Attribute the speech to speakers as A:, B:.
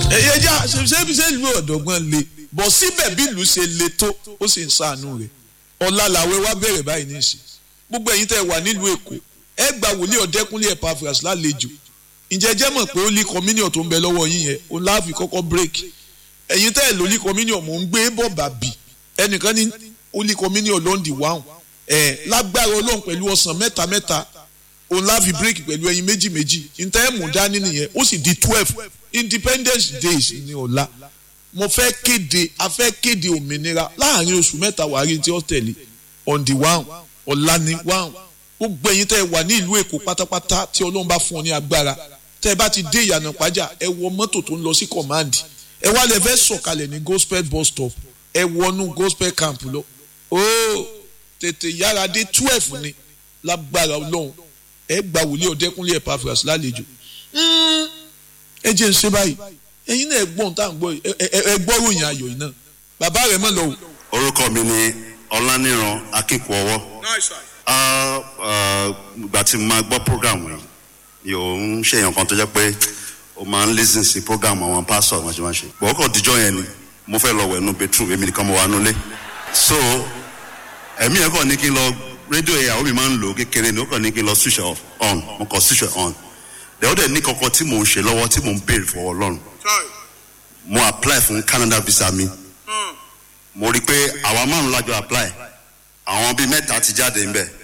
A: ẹ̀yẹ já ṣe ṣe ìlú ọ̀dọ́gbọ́n le bọ̀ síbẹ̀ bí ìlú ṣe le tó ó sì ń ṣàánú rẹ̀ ọ̀la làwẹ̀ wá bẹ̀rẹ̀ báyìí ní ìsìn gbogbo ẹ̀yin tẹ́ wà nílùú èkó ẹ gba wòlíì ọ̀dẹ́kúnlé Epaphras lálejò ǹjẹ́ jẹ́ mọ̀ pé ó lé communion tó ń bẹ lọ́wọ́ yín yẹn òun láàfin kọ́kọ́ break ẹ̀yin tẹ́ ẹ̀ ló lé communion mò ń gbé bọ̀ bàbí ẹnìkan ní ó lé communion lọ́ndì wáhùn ẹ̀ lágbára ọlọ́run pẹ̀lú ọ̀sán mẹ́ta mẹ́ta òun láàfin break pẹ̀lú ẹyin méjì méjì ǹtẹ́ ẹ̀ mú dání nìyẹn ó sì di twelve independence days ní ọ̀la mo fẹ́ kéde a fẹ́ kéde òmìnira láàrin oṣù mẹ́ta wàárí tí ó tẹ̀lé on the one ọ̀la ni one gbogbo ẹ̀yin tẹ́ ẹ wà ní ìlú èkó pátápátá tí ọlọ́run bá fún ọ ní agbára tẹ́ ẹ bá ti dé ìyànà pàjá ẹ wọ mọ́tò tó ń lọ sí command ẹ wá lẹ fẹ́ sọ̀kalẹ̀ ní gospel bus stop ẹ wọnú gospel camp lọ ooo tètè yára dé twelve ni lágbára ọlọ́run ẹ gba wòlíì ọ̀dẹ́kúnlé Epaphras lálejò ẹ jẹ́ ń ṣe báyìí ẹ̀yin náà ẹ gbọ́n tá à ń gbọ́ ẹ gbọ́ ròyìn ayọ̀ yìí náà bàbá rẹ̀ mọ̀ lọ o.
B: orúkọ mi ni ọláníran akínkùọwọ ìgbà tí mo máa gbọ́ program yìí yóò ń ṣèyàn kan tó jẹ́ pé o máa ń listen sí program àwọn pastor wọn ṣe máa ṣe bọ̀ ọkọ̀ díjọ́ yẹn ni mo fẹ́ lọ wẹ̀ nú bedroom èmi nìkan mo wà nulẹ̀ so ẹ̀mí yẹn kàn ní kí n lọ rédíò ìyàwó mi máa ń lò kékeré ni ó kàn ní kí n lọ switch off on mo kàn switch on dẹ̀ ó dẹ̀ ní kankan tí mò ń ṣe lọ́wọ́ tí mò ń béèrè fọwọ́ Ọlọ́run mo apply fún Canada visa mi mo rí i pé àwa márùn lájọ apply àwọn bíi mẹ́ta ti jáde ńbẹ̀